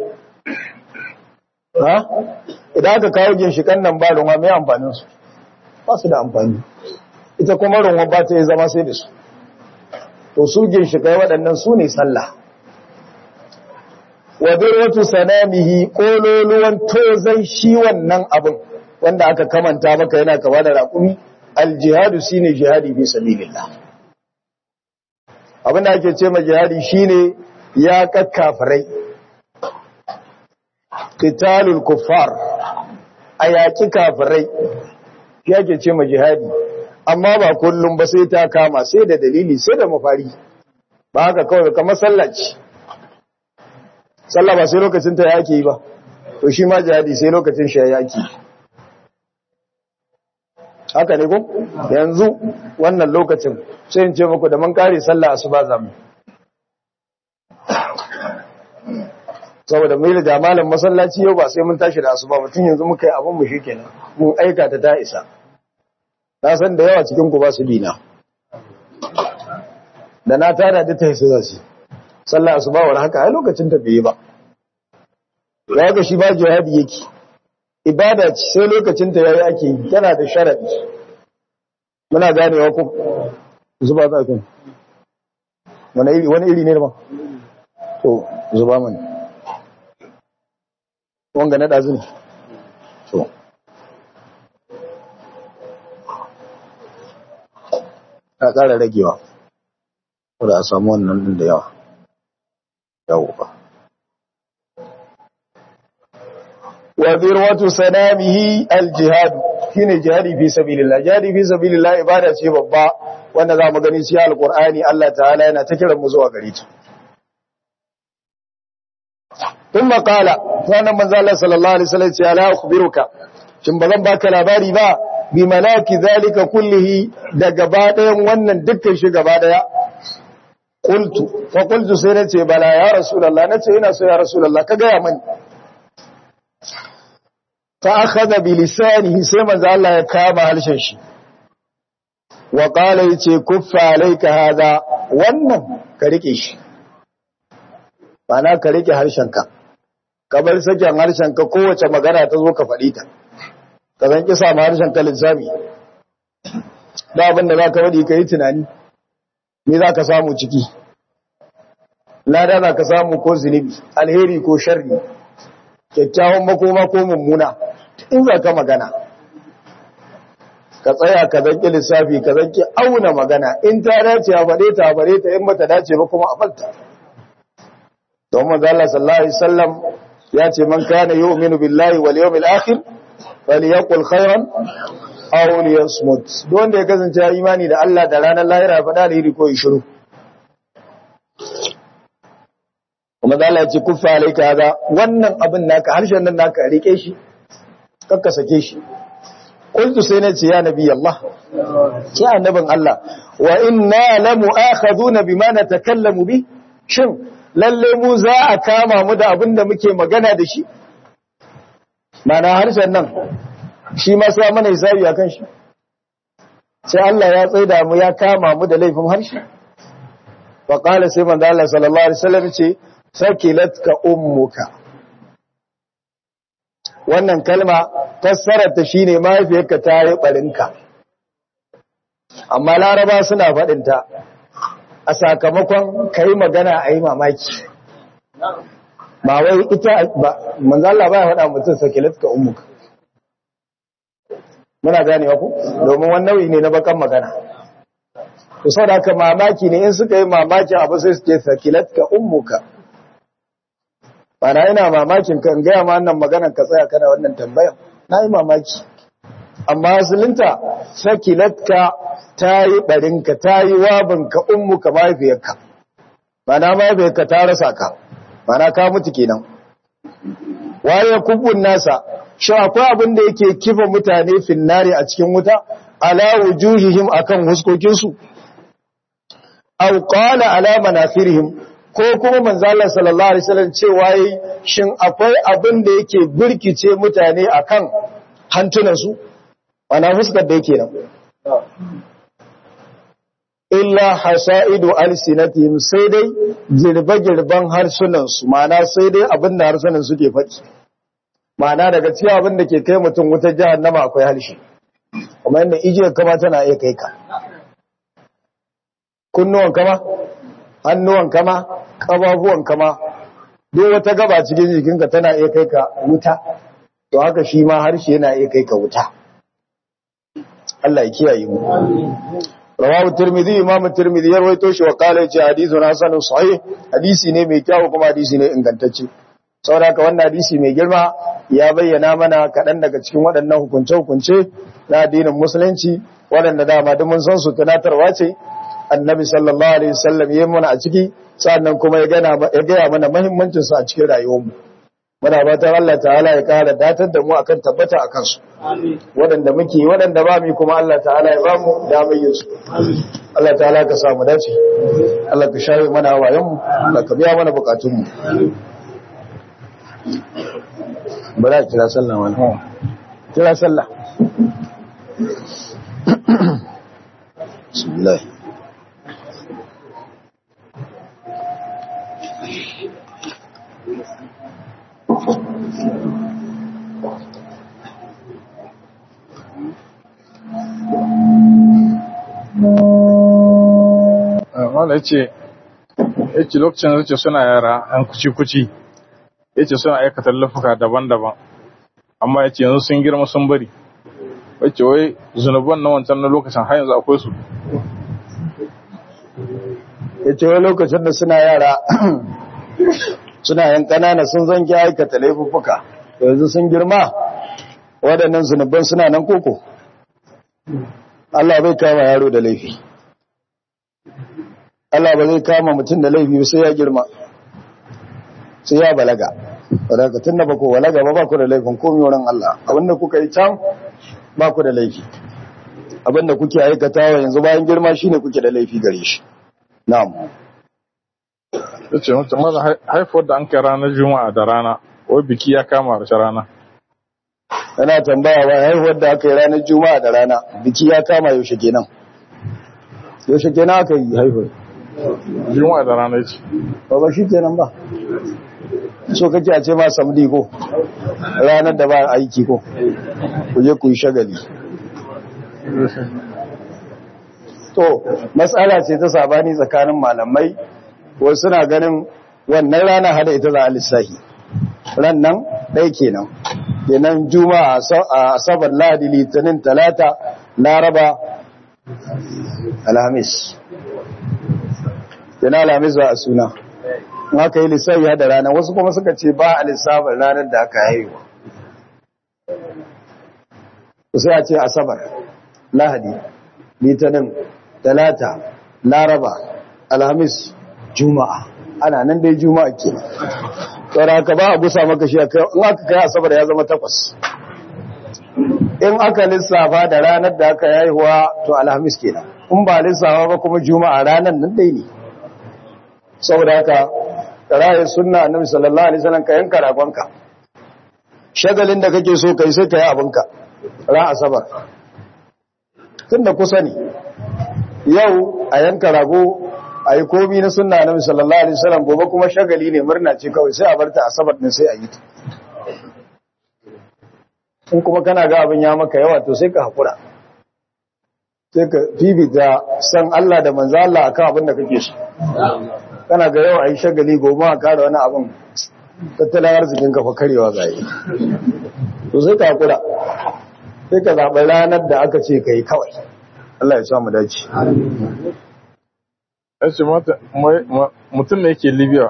ha idan aka kawo ginshikan nan ba ruwa mai amfanin su ba su da amfani ita kuma ruwa ba ta yi zama sai da su to su ginshikai waɗannan su ne sallah wa dirwatu sanamihi kololuwan tozai shi wannan abin wanda aka kamanta maka yana kama da raƙumi aljihadu shine jihadi fi sabilillah abin da ake ce ma jihadi shine ya kakkafirai qitalul kuffar a yaƙi kafirai shi ake ce ma jihadi amma ba kullum ba sai ta kama sai da dalili sai da mafari ba haka kawai kamar sallaci sallah ba sai lokacin ta yake yi ba to shi ma jihadi sai lokacin shi yake haka ne ko yanzu wannan lokacin sai in ce muku da mun kare sallah asuba zamu saboda mai da jamalan masallaci yau ba sai mun tashi da asuba mutum yanzu muka yi abin mu shikenan mun aika ta ta isa na san da yawa cikin ku ba su bina da na tara da ta isa zasu sallah asuba war haka ai lokacin ta bai ba ya ga shi ba jihadi yake ibada ce sai lokacin ta yayi ake yi tana da sharadi muna ganewa ko zuba za ka wani iri wani iri ne ba to zuba mana wanga na dazu ne to a ƙara ragewa da a samu wannan din da yawa yawo ba wa zirwatu sanamihi aljihad shine jihadi fi sabilillah jihadi fi sabilillah ibada ce babba wanda zamu gani shi alqur'ani Allah ta'ala yana ta kiran mu zuwa gare ta thumma qala sanan manzo Allah sallallahu alaihi wasallam ya la akhbiruka shin bazan baka labari ba bi malaki zalika kullihi da gaba ɗayan wannan dukkan shi gaba ɗaya qultu fa qultu sai nace bala ya rasulullah nace ina so ya rasulullah ka ga ya mani fa akhadha bi lisanihi sai manzo Allah ya kama halshen shi wa qala yace kuffa alayka hada wannan ka rike shi bana ka rike harshenka ka bar sakin harshenka kowace magana ta zo ka faɗi ta ka zan kisa ma harshenka linzami da abin da zaka faɗi ka yi tunani me zaka samu ciki lada za ka samu ko zunubi alheri ko sharri kyakkyawan makoma ko mummuna in za ka magana ka tsaya ka zanki lissafi ka zanki auna magana in ta dace a faɗe ta a bare ta in bata dace ba kuma a falta don manzo Allah sallallahu alaihi wasallam ya ce man kana yu'minu billahi wal yawmil akhir falyaqul khairan aw liyasmut don da ya kasance ya imani da Allah da ranar lahira faɗa da iri ko shiru kuma da Allah ya ce kuffa alayka hada wannan abin naka harshen nan naka rike shi kakka sake shi qultu sai na ce ya nabi Allah ce annabin Allah wa inna lamu'akhaduna bima natakallamu bi shin lalle mu za a kama mu da abin da muke magana da shi mana harshen nan shi ma sai mana hisabi akan shi sai Allah ya tsaida mu ya kama mu da laifin harshe fa qala sai manzo Allah sallallahu alaihi wasallam ce sakilatka ummuka wannan kalma fassararta shine mahaifiyarka ta yi barinka amma laraba suna faɗinta a sakamakon kai magana a yi mamaki ba wai ita ba manzo Allah ba ya faɗa mutum sakilatka ummuka muna ganewa ku domin wannan nau'i ne na bakan magana to sau da haka mamaki ne in suka yi mamakin abu sai su ce sakilat ka ummuka bana ina mamakin kan gaya ma wannan maganar ka tsaya kana wannan tambayan na yi mamaki amma asalinta sakilat ka ta yi ɓarinka ta yi wabinka ummuka mahaifiyarka bana mahaifiyarka ta rasa ka bana ka mutu kenan waye kubun nasa shi akwai abin da yake kifa mutane finnari a cikin wuta ala wujuhihim akan huskokinsu aw qala ala manafirihim ko kuma manzo Allah sallallahu alaihi wasallam cewa yi shin akwai abin da yake burkice mutane akan hantunan su ana fuskar da yake nan illa hasaidu alsinatihim sai dai girbe girban harsunan su ma'ana sai dai abin da harsunan suke faɗi ma'ana daga cikin abin da ke kai mutum wutar jahannama akwai harshe kuma yadda ijiyar kama tana iya kai ka kunnuwan kama hannuwan kama ƙababuwan kama duk wata gaba cikin jikinka tana iya kai ka wuta to haka shi ma harshe yana iya kai ka wuta Allah ya kiyaye mu rawahu tirmidhi imam tirmidhi ya rawaito shi wa qala ya hadithun hasanun sahih hadisi ne mai kyau kuma hadisi ne ingantacce saboda haka wannan hadisi mai girma ya bayyana mana kaɗan daga cikin waɗannan hukunce-hukunce na addinin musulunci waɗanda dama duk mun san su tunatarwa ce annabi sallallahu alaihi wasallam yayin mana a ciki sannan kuma ya gana ya gaya mana muhimmancin su a cikin rayuwarmu muna fatan Allah ta'ala ya kara datar da mu akan tabbata akan su waɗanda muke waɗanda ba mu kuma Allah ta'ala ya ba mu damar yin su Allah ta'ala ka sa mu dace Allah ka shafe mana wayan mu Allah ka biya mana bukatun mu bari a kira sallah wani kira sallah bismillah wanda ya ce ya ce lokacin da ce suna yara an kuci-kuci ya ce suna aikata lafuka daban-daban amma ya ce yanzu sun girma sun bari ya ce wai zunuban na wancan na lokacin har yanzu akwai su ya ce wai lokacin da suna yara suna yan kanana sun zangi aikata laifuffuka yanzu sun girma waɗannan zunuban suna nan koko Allah bai kama yaro da laifi Allah ba zai kama mutum da laifi sai ya girma sai ya balaga wadaka tun da ba ku balaga ba ba ku da laifin komi wurin Allah abinda kuka yi can ba ku da laifi abinda kuke aikatawa yanzu bayan girma shine kuke da laifi gare shi na'am ya ce mutum maza haifuwar da an kai ranar juma'a da rana wai biki ya kama harshe rana yana tambaya wa haihuwar da aka yi ranar juma'a da rana biki ya kama yaushe kenan yaushe kenan aka yi haihuwar juma'a da rana ce ba ba shi kenan ba so kake a ce ma samdi ko ranar da ba aiki ko ku je ku yi shagali to matsala ce ta sabani tsakanin malamai wasu suna ganin wannan rana hada ita za a lissahi ran nan ɗaya kenan kenan juma'a a asabar ladi litinin talata laraba alhamis kenan alhamis za a suna in aka yi lissafi da rana wasu kuma suka ce ba a lissafin ranar da aka haihuwa sai a ce asabar lahadi litinin talata laraba alhamis juma'a ana nan dai juma'a ke tsara ka ba a gusa maka shi in aka kai asabar ya zama takwas in aka lissafa da ranar da aka haihuwa to alhamis kenan in ba lissafa ba kuma juma'a ranar nan dai ne saboda haka rayin sunna annabi sallallahu alaihi wasallam ka yanka ragonka shagalin da kake so kai sai kai abinka ran asabar tunda kusa ne yau a yanka rago a yi komi na sunna annabi sallallahu alaihi wasallam gobe kuma shagali ne murna ce kawai sai a barta asabar din sai a yi ta in kuma kana ga abin ya maka yawa to sai ka hakura sai ka fifita san Allah da manzo Allah akan abin da kake so kana ga yau a yi shagali gobe a kara wani abin tattalin arzikin kafa karewa ga yi to sai ka hakura sai ka zaɓi ranar da aka ce ka yi kawai Allah ya samu dace ya ce mata mai- ma- mutum ne yake libya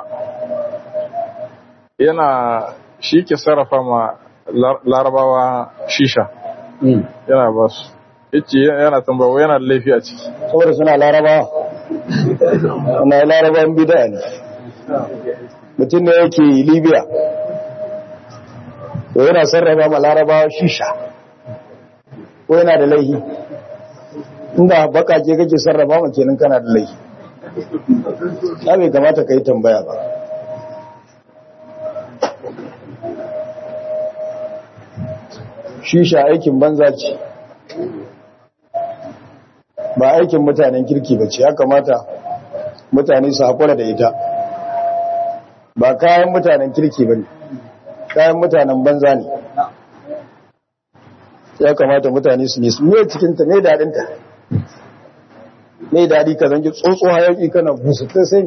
yana shi ke sarrafa ma lar- larabawa shisha yana ba su ya ce yana tambawa yana da laifi a ciki saboda suna larabawa na larabawan bida ne mutum ne yake libya to yana sarrafa ma larabawa shisha ko yana da laihi inda bakake kake sarrafa ma kenan kana da laihi ya bai kamata ka yi tambaya ba shisha aikin banza ce ba aikin mutanen kirki ba ce ya kamata mutane su haƙura da ita ba kayan mutanen kirki ba ne kayan mutanen banza ne ya kamata mutane su nisu ne cikinta mai daɗinta mai daɗi ka zangi tsotso hayaki kana busu ta sai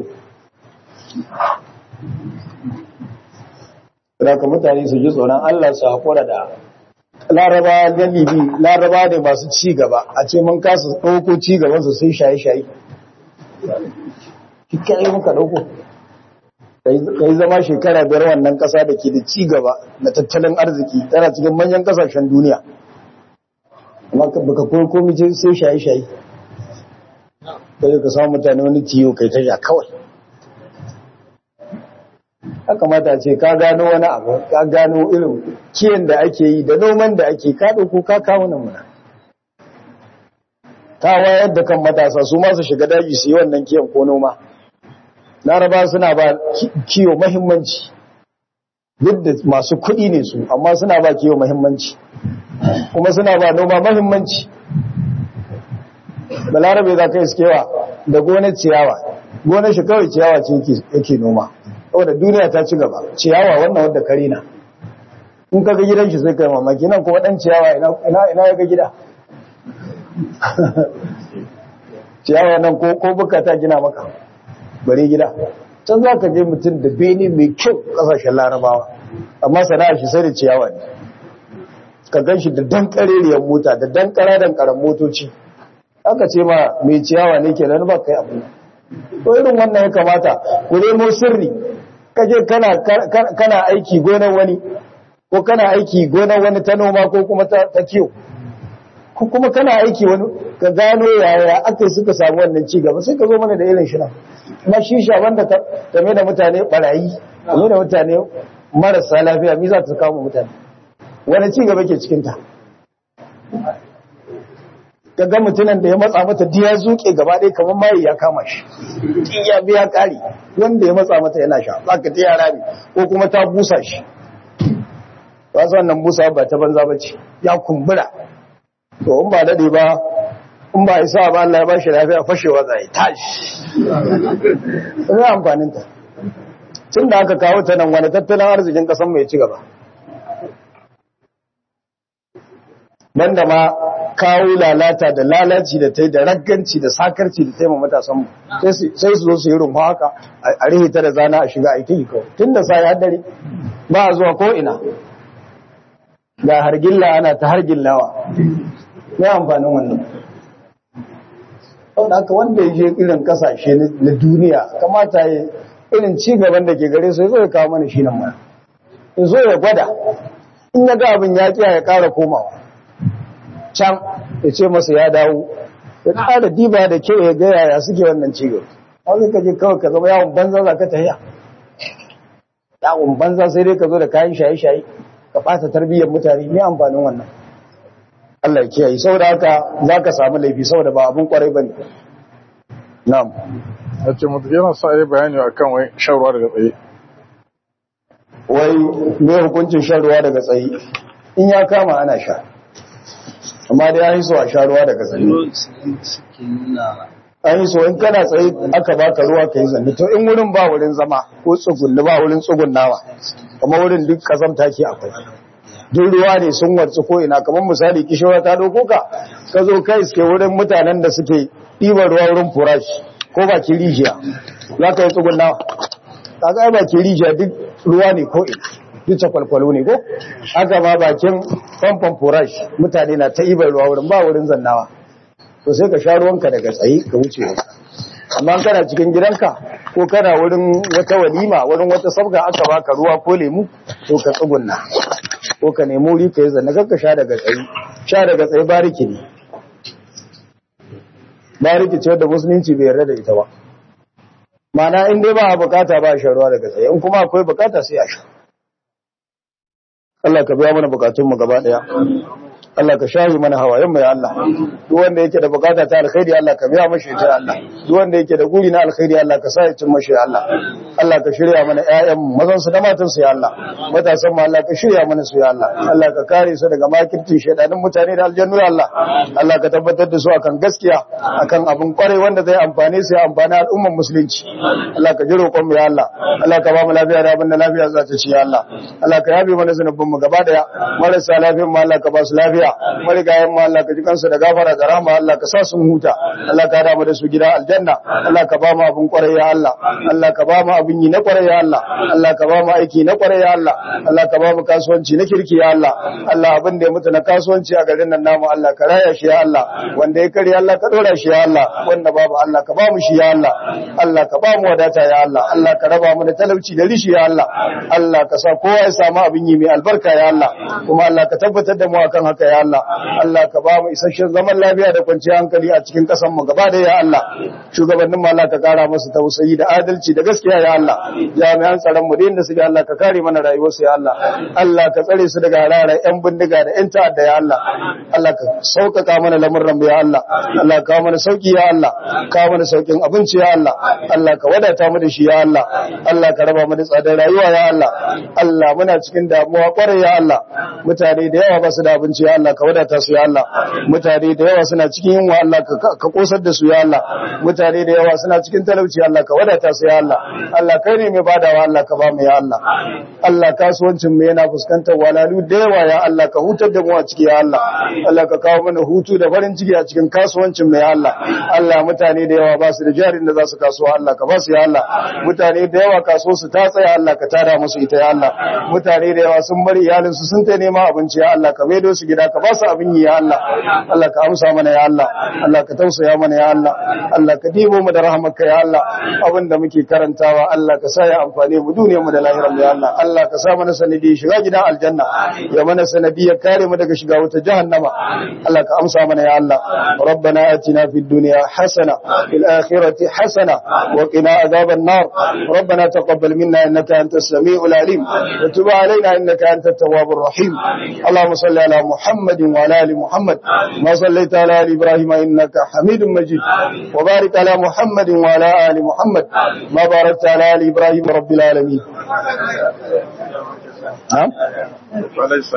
ka mutane su ji tsoron allah su haƙura da laraba galibi laraba ne masu ci gaba a ce mun kasa ɗauko ci gaban su sai shaye-shaye kikayi muka ɗauko ka yi zama shekara biyar wannan ƙasa da ke da ci gaba na tattalin arziki tana cikin manyan ƙasashen duniya amma baka koyi komi ce sai shaye-shaye kai ka samu mutane wani ciwo kai ta sha kawai ya kamata ce ka gano wani abu ka gano irin kiyan da ake yi da noman da ake ka ɗauko ka kawo nan muna ta wayar da kan matasa su masu shiga daji su yi wannan kiyan ko noma laraba suna ba kiyo mahimmanci duk da masu kuɗi ne su amma suna ba kiyo mahimmanci kuma suna ba noma mahimmanci balarabe za ka iskewa da gonar ciyawa gonar shi kawai ciyawa ce yake noma saboda duniya ta ci gaba ciyawa wannan wadda kare na in ka ga gidan shi sai kai mamaki nan kuma dan ciyawa ina ina ya ga gida ciyawa nan ko ko buka ta gina maka bare gida can za ka je mutum da bene mai kyau kasashen larabawa amma sana'a shi sai da ciyawa ne ka gan shi da dan kareriyar mota da dan kara dan karan motoci aka ce ma mai ciyawa ne kenan ba kai abu to irin wannan ya kamata ku nemo sirri kaje kana kana aiki gonar wani ko kana aiki gonar wani ta noma ko kuma ta, ta kiyo ko kuma kana aiki wani ka gano yaya aka suka samu wannan ci gaba sai ka zo mana da irin shi nan na shisha wanda ta game da mutane barayi game da mutane marasa lafiya mi za ta kawo mutane wani ci gaba ke cikin ta ka ga mutumin da ya matsa mata diya zuke gaba ɗaya kamar mayi ya kama shi in ya biya ƙari wanda ya matsa mata yana sha za ka ta yara ne ko kuma ta busa shi ba su wannan busa ba ta banza ba ce ya kumbura to in ba daɗe ba in ba isa ba Allah ya ba shi lafiya fashewa zai tashi ina amfanin ta tun da aka kawo ta nan wani tattalin arzikin ƙasan mai ci gaba nan da ma kawo lalata da lalaci da ta yi da ragganci da sakarci da taimaka matasanmu sai su zo su yi rumfa haka a rihita da zana a shiga aiki kawai tun da sai haddare ba a zuwa ko'ina ga hargilla ana ta hargillawa ya amfanin wannan wanda haka wanda ya je irin kasashe na duniya kamata ya irin ci gaban da ke gare su ya zo ya kawo mana shi nan mana ya zo ya gwada in ya ga abin ya kiya ya kara komawa can ya ce masa ya dawo ya ƙara diba da kyau ya ga yaya suke wannan cigaba wani ka je kawai ka zama yawon banza za ka tafiya yawon banza sai dai ka zo da kayan shaye-shaye ka ɓata tarbiyyar mutane ne amfanin wannan Allah ya kiyaye saboda haka za ka samu laifi saboda ba abin kwarai ba ne na'am ya ce mutu yana sa yi bayani a kan wai shan ruwa daga tsaye wai me hukuncin shan ruwa daga tsaye in ya kama ana sha amma da ya yi so a sha ruwa daga tsaye an yi so in kana tsaye aka baka ruwa ka yi zanne to in wurin ba wurin zama ko tsugunni ba wurin tsugunnawa kuma wurin duk kazamta ke akwai duk ruwa ne sun warci ko ina kamar misali kishiyar ta doko ka ka zo kai suke wurin mutanen da suke ɗiban ruwa wurin furash ko ba ki rijiya za ka yi tsugunnawa ka ga ba ki rijiya duk ruwa ne ko ina duk kwalkwalo ne ko haka ma bakin famfon furash mutane na ta ibar ruwa wurin ba wurin zannawa to sai ka sha ruwanka daga tsaye ka wuce wanka amma kana cikin gidanka ko kana wurin wata walima wurin wata sabga aka baka ruwa ko lemu to ka tsugunna ko ka nemi wuri ka yi zanna kakka sha daga tsaye sha daga tsaye bariki ne bariki ce wadda musulunci bai yarda da ita ba mana in dai ba a bukata ba a sha ruwa daga tsaye in kuma akwai bukata sai a sha Allah ka biya mana bukatunmu gaba daya Allah ka shahi mana hawayen mu ya Allah duk wanda yake da bukata ta alkhairi Allah ka biya mashi ta Allah duk wanda yake da guri na alkhairi Allah ka sa ya cin mashi Allah Allah ka shirya mana ƴaƴan mazan su da matan su ya Allah matasan mu Allah ka shirya mana su ya Allah Allah ka kare su daga makircin shedanin mutane da aljannu ya Allah Allah ka tabbatar da su akan gaskiya akan abin kwarai wanda zai amfane su ya amfani al'umman musulunci Allah ka ji roƙon mu ya Allah Allah ka ba mu lafiya da abin da lafiya za ta ci ya Allah Allah ka yabe mana zanubin mu gaba daya marasa lafiyan mu Allah ka ba su lafiya marigayen mu Allah ka ji kansu da gafara da rahama Allah ka sa sun huta Allah ka damu da su gida aljanna Allah ka ba mu abin kwarai ya Allah Allah ka ba mu abin yi na kwarai ya Allah Allah ka ba mu aiki na kwarai ya Allah Allah ka ba mu kasuwanci na kirki ya Allah Allah abin da ya mutu na kasuwanci a garin nan namu Allah ka raya shi ya Allah wanda ya kare Allah ka dora shi ya Allah wanda babu Allah ka ba mu shi ya Allah Allah ka ba mu wadata ya Allah Allah ka raba mu da talauci da rishi ya Allah Allah ka sa kowa ya samu abin yi mai albarka ya Allah kuma Allah ka tabbatar da mu akan haka ya Allah Allah ka ba mu isasshen zaman lafiya da kwanciyar hankali a cikin kasan mu gaba da ya Allah shugabannin mu Allah ka kara musu tausayi da adalci da gaskiya ya Allah jami'an tsaron mu da inda suke Allah ka kare mana rayuwar su ya Allah Allah ka tsare su daga hararar yan bindiga da yan ta'adda ya Allah Allah ka sauƙaƙa mana lamurran mu ya Allah Allah ka mana sauki ya Allah ka mana saukin abinci ya Allah Allah ka wadata mu da shi ya Allah Allah ka raba mu da tsadar rayuwa ya Allah Allah muna cikin damuwa kwarai ya Allah mutane da yawa ba su da abinci ya Allah ka wadata su ya Allah mutane da yawa suna cikin yunwa Allah ka kosar da su ya Allah mutane da yawa suna cikin talauci Allah ka wadata su ya Allah Allah kai ne mai badawa Allah ka ba mu ya Allah Allah kasuwancin mu yana fuskantar walalu da yawa ya Allah ka hutar da mu a ciki ya Allah Allah ka kawo mana hutu da farin ciki a cikin kasuwancin mu ya Allah Allah mutane da yawa ba su da jarin da za su kasuwa Allah ka ba su ya Allah mutane da yawa kaso su ta tsaya Allah ka tada musu ita ya Allah mutane da yawa sun bari iyalin su sun ta nema abinci ya Allah ka maido su gida ka ba su abin yi ya Allah Allah ka amsa mana ya Allah Allah ka tausaya mana ya Allah Allah ka dibo mu da rahmarka ya Allah abin da muke karantawa Allah ka sa ya amfane mu duniyar mu da lahirar mu ya Allah Allah ka sa mana sanadi shiga gidan aljanna ya mana sanadi ya kare mu daga shiga wuta jahannama Allah ka amsa mana ya Allah ربنا آتنا في الدنيا حسنة في الآخرة حسنة وقنا عذاب النار ربنا تقبل منا إنك أنت السميع العليم وتب علينا إنك أنت التواب الرحيم اللهم صل على محمد وعلى آل محمد ما صليت على آل إبراهيم إنك حميد مجيد وبارك على محمد وعلى آل محمد ما باركت على آل إبراهيم رب العالمين نعم